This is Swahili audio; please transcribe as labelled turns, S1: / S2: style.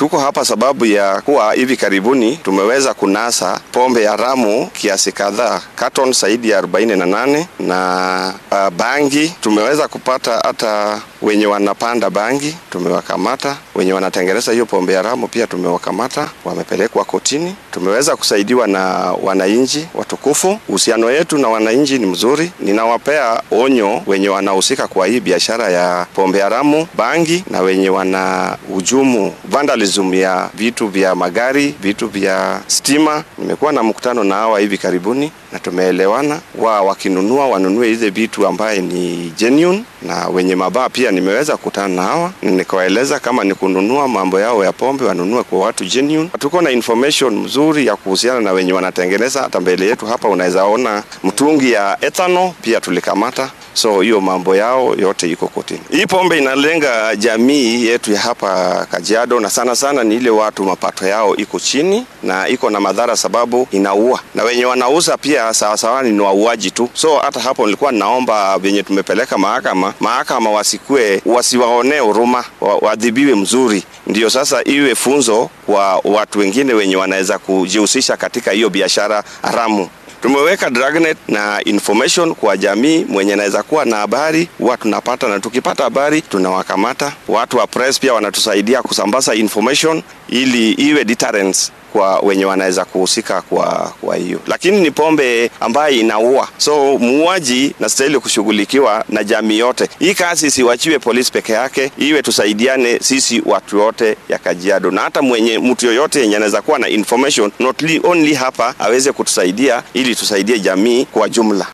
S1: Tuko hapa sababu ya kuwa hivi karibuni tumeweza kunasa pombe haramu kiasi kadhaa, carton zaidi ya 48 na uh, bangi tumeweza kupata hata wenye wanapanda bangi tumewakamata, wenye wanatengeneza hiyo pombe haramu pia tumewakamata, wamepelekwa kotini. Tumeweza kusaidiwa na wananchi watukufu. Uhusiano wetu na wananchi ni mzuri. Ninawapea onyo wenye wanahusika kwa hii biashara ya pombe haramu, bangi na wenye wana hujumu vandalism ya vitu vya magari, vitu vya stima. Nimekuwa na mkutano na hawa hivi karibuni na tumeelewana, wa wakinunua wanunue hizi vitu ambaye ni genuine, na wenye mabaa pia nimeweza kukutana na hawa, nikawaeleza kama ni kununua mambo yao ya pombe wanunue kwa watu genuine. Tuko na information mzuri ya kuhusiana na wenye wanatengeneza. Hata mbele yetu hapa unaweza ona mtungi ya ethanol pia tulikamata. So hiyo mambo yao yote iko kotini. Hii pombe inalenga jamii yetu ya hapa Kajiado, na sana sana ni ile watu mapato yao iko chini na iko na madhara, sababu inaua na wenye wanauza pia sawasawa ni wauaji tu. So hata hapo nilikuwa naomba venye tumepeleka mahakama, mahakama wasikue wasiwaonee huruma, waadhibiwe mzuri, ndio sasa iwe funzo kwa watu wengine wenye wanaweza kujihusisha katika hiyo biashara haramu. Tumeweka dragnet na information kwa jamii, mwenye anaweza kuwa na habari huwa tunapata, na tukipata habari tunawakamata. Watu wa press pia wanatusaidia kusambaza information ili iwe deterrence kwa wenye wanaweza kuhusika kwa kwa hiyo, lakini ni pombe ambayo inaua, so muuaji nastahili kushughulikiwa na jamii yote. Hii kazi isiwachiwe polisi peke yake, iwe tusaidiane sisi watu wote ya Kajiado, na hata mwenye mtu yoyote yenye anaweza kuwa na information not only hapa aweze kutusaidia ili tusaidie jamii kwa jumla.